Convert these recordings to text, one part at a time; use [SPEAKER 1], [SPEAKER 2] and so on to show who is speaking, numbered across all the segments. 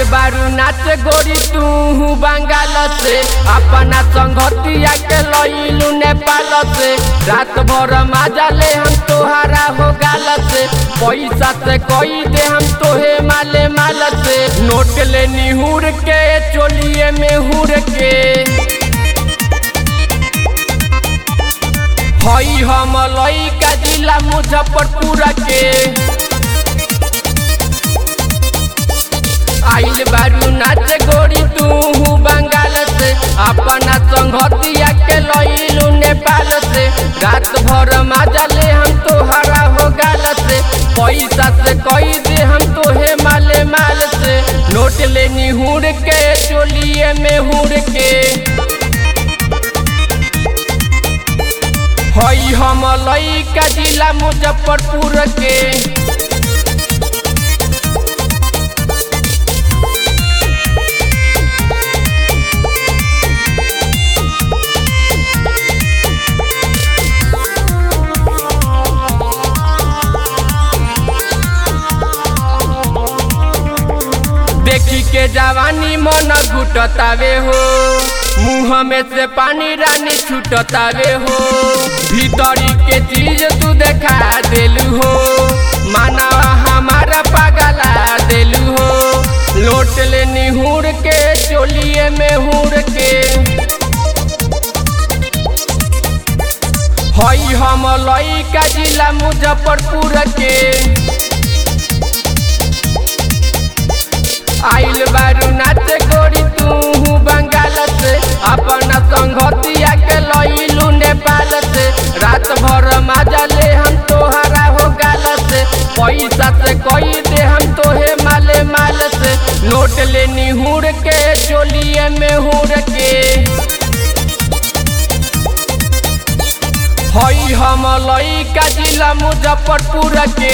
[SPEAKER 1] बारू नाच गोरी तू बंगाल से अपना संगतिया के लइलू नेपाल से रात भर मजा ले हम तोहरा हो गाल से पैसा से कोई दे हम तोहे माले माल से नोट ले निहुर के चोलिए में हुर के हई हम लइका जिला मुजफ्फरपुर के आइल बारू नाच गोरी तू बंगाल से अपना संगतिया के लइलू नेपाल से रात भर मजा ले हम तोहरा हो गाल से पैसा से कई दे हम तोहे माले माल से नोट ले निहुर के चोलिए में हुर के हई हम लइका जिला मुजफ्फरपुर के देखी के जवानी मन घुटतावे हो मुँह में से पानी रानी छूटतावे हो भीतरी के चीज तू देखा देलू हो मानवा हमारा पागला देलू हो लोट ले निहुर के चोलिए में हुर के हई हम लइका जिला मुजफ्फरपुर के आइल बारू नाच गोरी तू बंगाल से अपना संगतिया के लइलू नेपाल से रात भर मजा ले हम तोहरा हो गाल से पैसा से कई दे हम तोहे माले माल से नोट ले निहुर के चोलिए में हुर के हई हम लइका जिला मुजफ्फरपुर के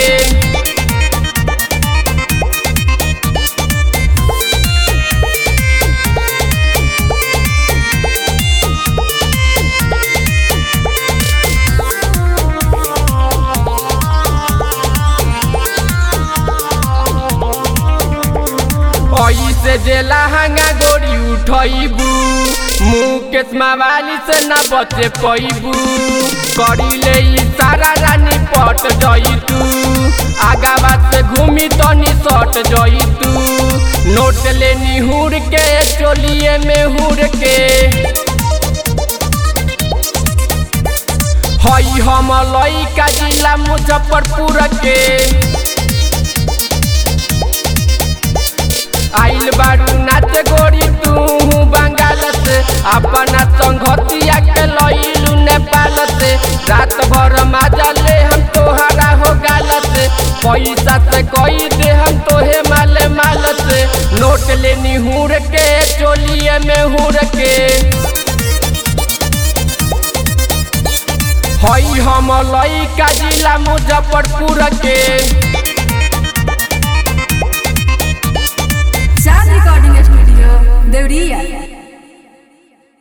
[SPEAKER 1] ऐसे जे लहंगा गोरी उठैबू मुकेश मावाली से न बचे पैबू करी ले सारा रानी पट जइतू आगावा से घूमी तनी सट जइतू नोट ले निहुर के चोलिए में हुर के हई हम लइका जिला मुजफ्फरपुर के आइल बारू नाच गोरी तू बंगाल से अपना संगतिया के लइलू नेपाल से रात भर मजा ले हम तोहरा हो गाल से पैसा से कई दे हम तोहे माले माल से नोट ले निहुर के चोलिए में हुर के हई हम लइका जिला मुजफ्फरपुर के
[SPEAKER 2] चांद रिकॉर्डिंग स्टूडियो देवरिया